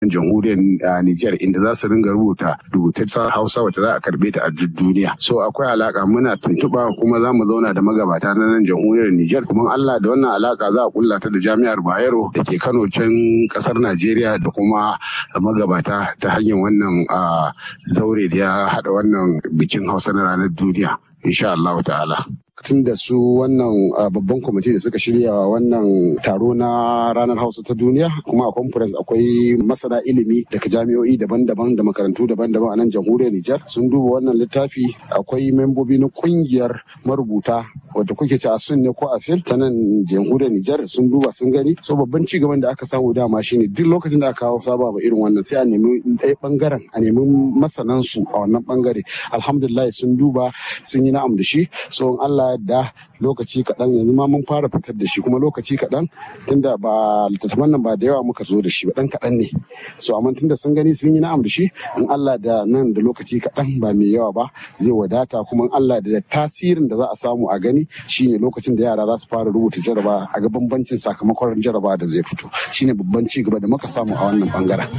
jamhuriyar Nijar inda za su ringa rubuta rubutaccen Hausa wacce za a karbe ta a duk duniya. So akwai alaka muna tuntuɓa kuma za mu zauna da magabata na nan jamhuriyar Nijar kuma Allah da wannan alaka za a kulla ta da jami'ar Bayero da ke Kano can kasar Najeriya da kuma magabata ta hanyar wannan zaure da ya haɗa wannan bikin Hausa na ranar duniya. Insha Allah ta'ala. tun da su wannan babban kwamiti da suka shirya wannan taro na ranar hausa ta duniya kuma a conference akwai masana ilimi daga jami'o'i daban-daban da makarantu daban-daban a nan jamhuriyar Nijar sun duba wannan littafi akwai membobi na kungiyar marubuta wadda kuke ci asun ne ko asil ta nan jamhuriyar Nijar sun duba sun gani so babban ci gaban da aka samu dama shine duk lokacin da aka kawo saba ba irin wannan sai a nemi ɗaya bangaren a nemi masanan su a wannan bangare alhamdulillah sun duba sun yi na'am da shi so in Allah da lokaci kaɗan yanzu ma mun fara fitar da shi kuma lokaci kaɗan tunda ba littattafan nan ba da yawa muka zo da shi ba ɗan kaɗan ne so amma tunda sun gani sun yi na'am da shi in Allah da nan da lokaci kaɗan ba mai yawa ba zai wadata kuma in Allah da tasirin da za a samu a gani shine lokacin da yara za su fara rubuta jaraba a ga bambancin sakamakon jaraba da zai fito shine babban ci gaba da muka samu a wannan bangaren